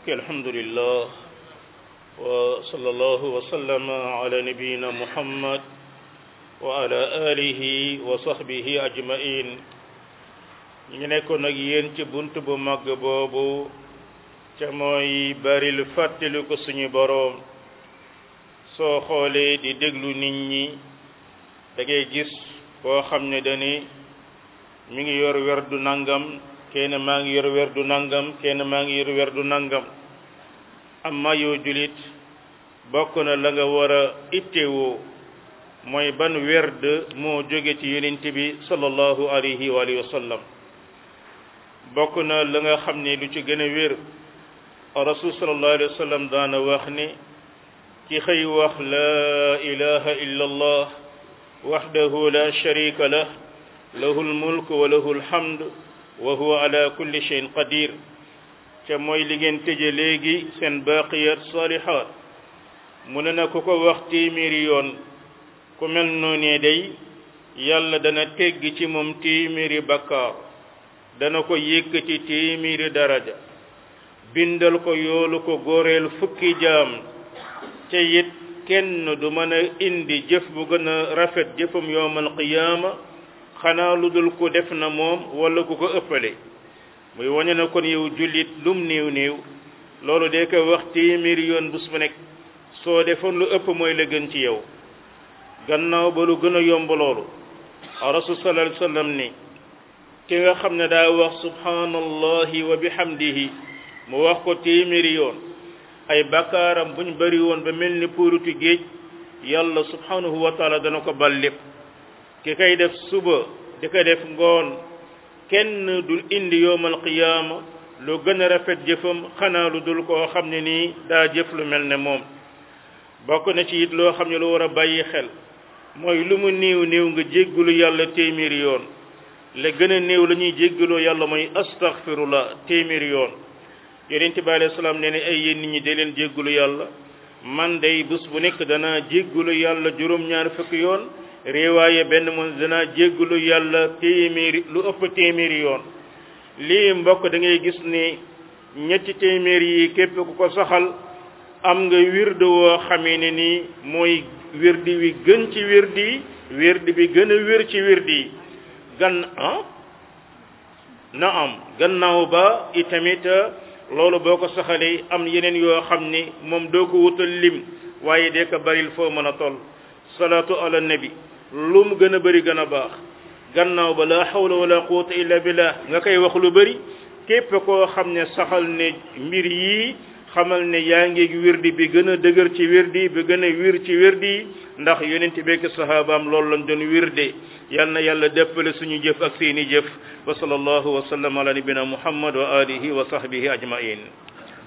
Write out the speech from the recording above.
ok alhamdulillah wa sallallahu wa sallama ala nabiyina muhammad wa ala alihi wa sahbihi ajmain ñu ngi nekkoon ak yéen ci bunt bu màgg boobu ca mooy baril fàttali ko suñu boroom soo xoolee di déglu nit ñi da ngay gis koo xam ne dani mi ngi yor werdu nangam kenn maa ngi yor werdu nangam kenn maa ngi yor werdu nangam amma yow julit bokk na la nga war a ittewoo mooy ban werd moo jóge ci yonent bi sallallahu alayhi wa alihi wa sallam bokk na la nga xam ne lu ci gën a wér rasul sallallahu alayhi wa sallam daana wax ni ki xëy wax laa ilaha illa allah wahdahu la sharika lah lahu lmulk wa lahu lhamd wa huwa ala kulli shay'in qadir ca mooy li ngeen tëje léegi seen baqiyat salihat mu ne na ku ko wax téeméeri yoon ku mel noonee day yàlla dana tegg ci moom téeméeri bakkaar dana ko yëkkati téeméeri daraja bindal ko yoolu ko góoreel fukki jaam te it kenn du mën a indi jëf bu gën a rafet jëfam yowmal qiyaama xanaa lu dul ko def na moom wala ku ko ëppale muy wañe na kon yow jullit lum néew néew loolu de ko wax téeméeri yoon bés bu nekk soo defoon lu ëpp mooy la gën ci yow gannaaw ba lu gën a yomb loolu rasul sallallahu alayhi wasallam ni ki nga xam ne daa wax subhanallahi wa bihamdihi mu wax ko téeméeri yoon ay bakkaaram buñ bari woon ba mel ni puurutu géej yàlla subhanahu wa taala dana ko bal lépp ki kay def suba di ko def ngoon kenn dul indi yowmal qiyaama lu gën a rafet jëfam xanaa lu dul koo xam ne nii daa jëf lu mel ne moom bokk na ci it loo xam ne lu war a bàyyi xel mooy lu mu néew néew nga jéggalu yàlla téeméeri yoon la gën a néew la ñuy jéggaloo yàlla mooy astaghfirullah téeméeri yoon yonent bi alayhi salaam nee ne ay yéen nit ñi de leen jéggalu yàlla man day bés bu nekk danaa jéggalu yàlla juróom-ñaar fukki yoon réewaaye benn moom danaa jéggalu yàlla téeméeri lu ëpp téeméeri yoon lii mbokk da ngay gis ni ñetti téeméer yi képp ku ko saxal am nga wirde woo xamee ne nii mooy wirdi wi gën ci wirdi yi wirdi bi gën a wér ci wirdi yi gan ah na am gannaaw ba itamit loolu boo ko saxalee am yeneen yoo xam ni moom doo ko wutal lim waaye de ko baril foo mën a toll salaatu ala nabi lu mu gën a bëri gën a baax gannaaw ba la hawla wala quwwata illa billah nga koy wax lu bëri képp koo xam ne saxal ne mbir yii xamal ne yaa ngi wirdi bi gën a dëgër ci wirdi bi gën a wir ci wirdi ndax yonent bekk sahabaam loolu lañ doon wirde yal na yàlla dëppale suñu jëf ak seeni jëf wa sallallahu wa sallam ala nabina muhammad wa alihi wa sahbihi ajmain